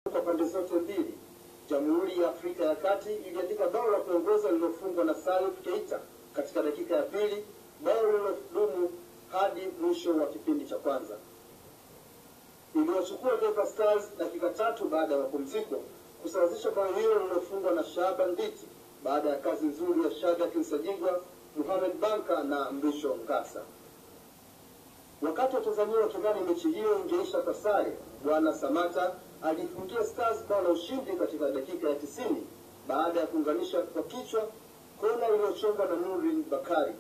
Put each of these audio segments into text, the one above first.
kwa pande zote mbili. Jamhuri ya Afrika ya Kati iliandika bao la kuongoza lililofungwa na Salif Keita katika dakika ya pili, bao lililodumu hadi mwisho wa kipindi cha kwanza. Iliwachukua Taifa Stars dakika tatu baada ya mapumziko kusawazisha bao hilo lililofungwa na Shaban Nditi baada ya kazi nzuri ya Shadrack Nsajigwa, Mohamed Banka na Mrisho Ngasa. Wakati watazamia wakidhani mechi hiyo ingeisha kwa sare, Bwana Samata aliifungia Stars bao la ushindi katika dakika ya tisini baada ya kuunganisha kwa kichwa kona iliyochongwa na Nurin Bakari.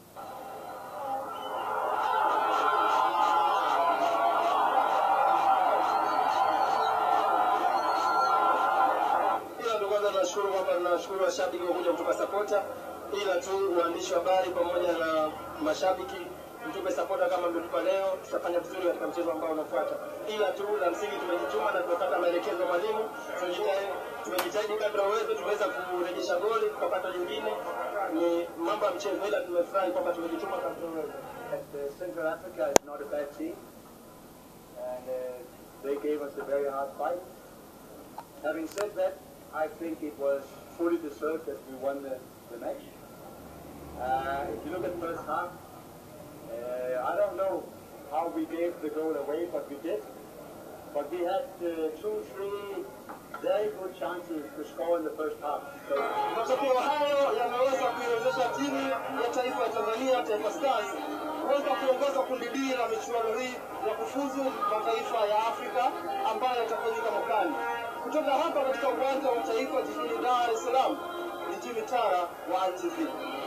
Ila ndo kwanza tunashukuru kwamba tunashukuru washabiki kwa kuja kutupa sapota, ila tu waandishi wa habari pamoja na mashabiki mtupe sapota kama mlitupa leo, tutafanya vizuri katika mchezo ambao unafuata. Ila tu la msingi tumejituma na tumepata maelekezo ya mwalimu, tumejitahidi tumejitahidi kadri ya uwezo, tumeweza kurejesha goli tukapata jingine. Ni mambo ya mchezo, ila tumefurahi kwamba tumejituma kadri ya uwezo. Uh, Central Africa is not a bad team, and uh, they gave us a very hard fight. Having said that, I think it was fully deserved that we won the, the match. Uh, if you look at the first half, uh, I don't know how we gave the goal away, but we did. But we had uh, two, three very good chances to score in the first half. So Matokeo hayo yameweza kuiwezesha timu ya taifa ya Tanzania, Taifa Stars, kuweza kuongoza kundi B la michuano hii ya kufuzu mataifa ya Afrika ambayo yatafanyika mwakani. Kutoka hapa katika uwanja wa taifa jijini Dar es Salaam, ni Jimmy Tara wa ITV.